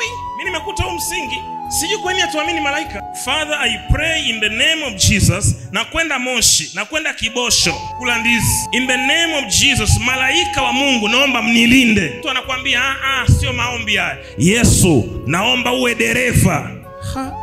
sijui mi nimekuta huu msingi sijui kwa nini hatuamini malaika father i pray in the name of jesus na kwenda moshi na kwenda kibosho kula ndizi in the name of jesus malaika wa mungu naomba mnilinde mtu anakwambia "Ah, ah, sio maombi haya yesu naomba uwe dereva Ha.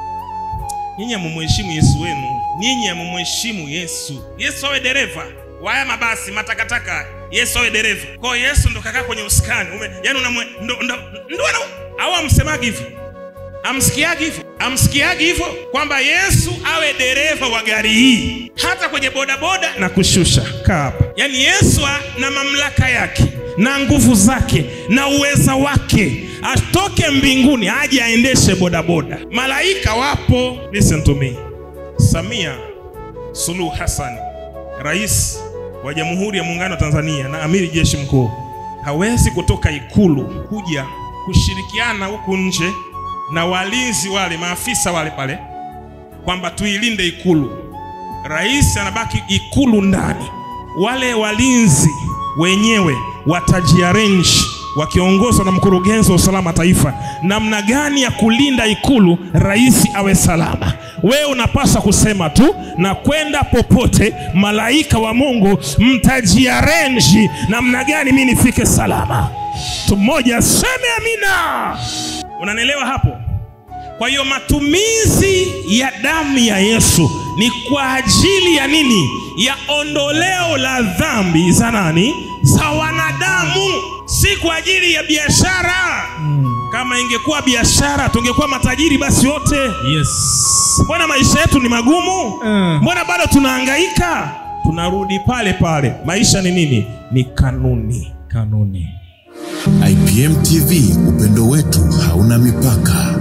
nyinyi hamumheshimu yesu wenu nyinyi hamumheshimu yesu yesu awe dereva waya mabasi matakataka haya. yesu awe dereva kwao yesu ndo kakaa kwenye uskani Ume, yani unamwe ndo, ndo, ndo ana au amsemagi hivyo amsikiagi hivyo amsikiagi hivyo kwamba yesu awe dereva wa gari hii hata kwenye bodaboda na kushusha kaa hapa yaani yesu a- na mamlaka yake na nguvu zake na uweza wake atoke mbinguni aje aendeshe bodaboda malaika wapo listen to me samia suluhu hassan rais wa jamhuri ya muungano wa tanzania na amiri jeshi mkuu hawezi kutoka ikulu kuja kushirikiana huku nje na walinzi wale maafisa wale pale kwamba tuilinde ikulu rais anabaki ikulu ndani wale walinzi wenyewe watajiarenji wakiongozwa na mkurugenzi wa usalama taifa namna gani ya kulinda ikulu rais awe salama wewe unapaswa kusema tu na kwenda popote malaika wa mungu mtajiarenji namna gani mi nifike salama mtu mmoja aseme amina unanielewa hapo kwa hiyo matumizi ya damu ya yesu ni kwa ajili ya nini ya ondoleo la dhambi za nani za wanadamu si kwa ajili ya biashara kama ingekuwa biashara tungekuwa matajiri basi wote Yes. mbona maisha yetu ni magumu Mm. mbona bado tunahangaika tunarudi pale pale maisha ni nini ni kanuni Kanuni. IPM TV, upendo wetu hauna mipaka.